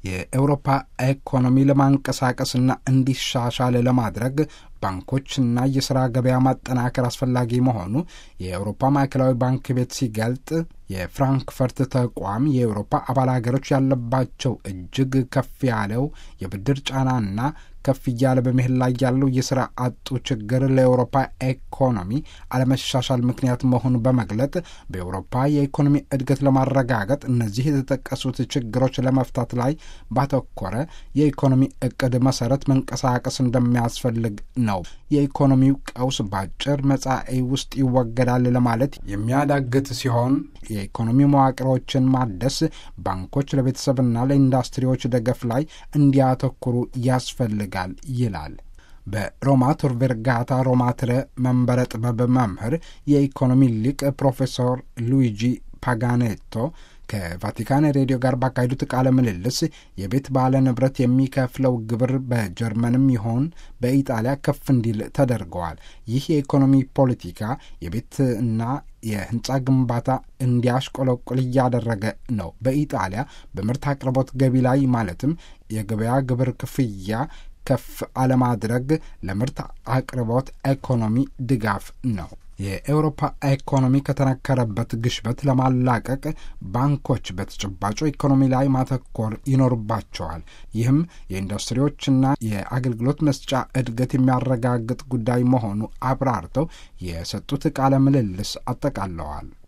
የአውሮፓ ኢኮኖሚ ለማንቀሳቀስና እንዲሻሻል ለማድረግ ባንኮችና የሥራ ገበያ ማጠናከር አስፈላጊ መሆኑ የአውሮፓ ማዕከላዊ ባንክ ቤት ሲገልጥ የፍራንክፈርት ተቋም የአውሮፓ አባል ሀገሮች ያለባቸው እጅግ ከፍ ያለው የብድር ጫናና ከፍ እያለ በመሄድ ላይ ያለው የሥራ አጡ ችግር ለአውሮፓ ኢኮኖሚ አለመሻሻል ምክንያት መሆኑ በመግለጥ በአውሮፓ የኢኮኖሚ እድገት ለማረጋገጥ እነዚህ የተጠቀሱት ችግሮች ለመፍታት ላይ ባተኮረ የኢኮኖሚ እቅድ መሰረት መንቀሳቀስ እንደሚያስፈልግ ነው። የኢኮኖሚው ቀውስ በአጭር መጻኢ ውስጥ ይወገዳል ለማለት የሚያዳግት ሲሆን የኢኮኖሚ መዋቅሮችን ማደስ፣ ባንኮች ለቤተሰብና ለኢንዱስትሪዎች ደገፍ ላይ እንዲያተኩሩ ያስፈልጋል ይላል። በሮማ ቶር ቬርጋታ ሮማትረ መንበረ ጥበብ መምህር የኢኮኖሚ ሊቅ ፕሮፌሰር ሉዊጂ ፓጋኔቶ ከቫቲካን ሬዲዮ ጋር ባካሄዱት ቃለ ምልልስ የቤት ባለ ንብረት የሚከፍለው ግብር በጀርመንም ይሆን በኢጣሊያ ከፍ እንዲል ተደርገዋል። ይህ የኢኮኖሚ ፖለቲካ የቤትና የህንፃ ግንባታ እንዲያሽቆለቁል እያደረገ ነው። በኢጣሊያ በምርት አቅርቦት ገቢ ላይ ማለትም የገበያ ግብር ክፍያ ከፍ አለማድረግ ለምርት አቅርቦት ኢኮኖሚ ድጋፍ ነው። የኤውሮፓ ኢኮኖሚ ከተነከረበት ግሽበት ለማላቀቅ ባንኮች በተጨባጩ ኢኮኖሚ ላይ ማተኮር ይኖርባቸዋል። ይህም የኢንዱስትሪዎችና የአገልግሎት መስጫ እድገት የሚያረጋግጥ ጉዳይ መሆኑ አብራርተው የሰጡት ቃለ ምልልስ አጠቃለዋል።